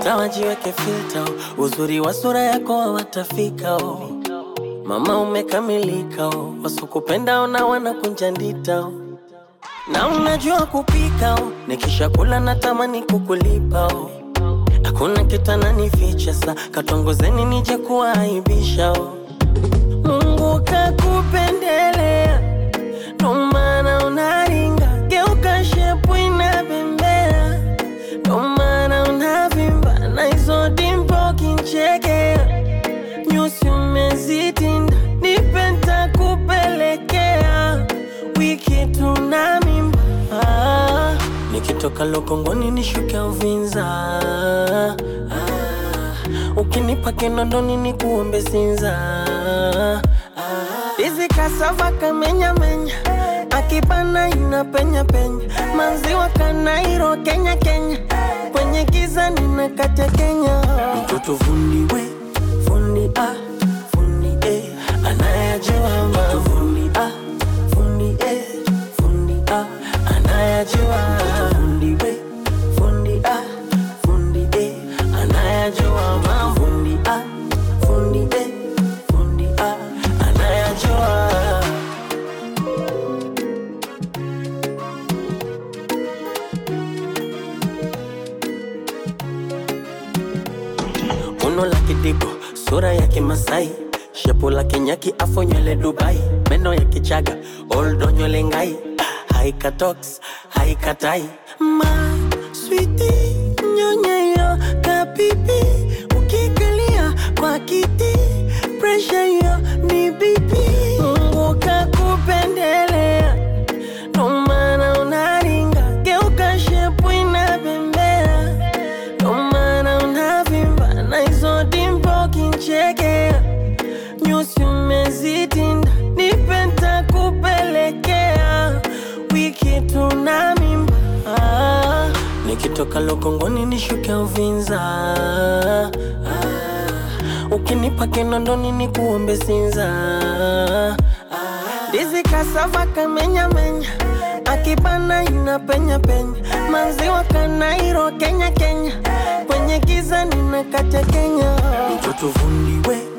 hata wajiweke filter, uzuri wa sura yako hawatafika oh. Mama umekamilika oh. Wasokupenda ona wanakunja ndita oh. Na unajua kupika oh. Nikisha kula natamani kukulipa oh. Hakuna kitu ananificha sa katongozeni nije kuaibisha oh. Mungu kakupendelea ndo maana unaringa, geuka shepu inabembea, ndo maana unavimba na hizo dimpo kinchekea, nyusi umezitinda, nipe nitakupelekea, wiki tuna mimba ah, nikitoka Lokongoni nishuke Uvinza ah, ukinipa Kinondoni nikuombe Sinza ah, Hizi kasava kamenya menya akibana ina penya penya maziwa kanairo Kenya Kenya kwenye giza nina kate Kenya mtoto fundi we fundi ah fundi eh anayajua mambo fundi ah fundi eh fundi ah anayajua fundi we fundi ah fundi eh anayajua mambo fundi ah fundi eh fundi ah anayajua Uno la kidigo, sura ya kimasai shepu la kinyaki afo nywele Dubai meno ya kichaga oldo nywele ngai haika tox haika tai ma switi nyonyeyo kapipi ukikalia kwa kiti presha yo ni bibi Mungu kakupendelea ndo maana unaringa geuka shepu inabembea ndo maana unavimba na hizo dimpo kinchekea, nyusi umezitinda, nipe nitakupelekea, wiki tuna mimba ah, nikitoka Lokongoni nishuke Uvinza ah, ukinipa Kinondoni nikuombe Sinza ah, ndizi kasava kamenya menya akibana ina penya penya maziwa kanairo Kenya Kenya kwenye giza nina kate Kenya mtoto fundi we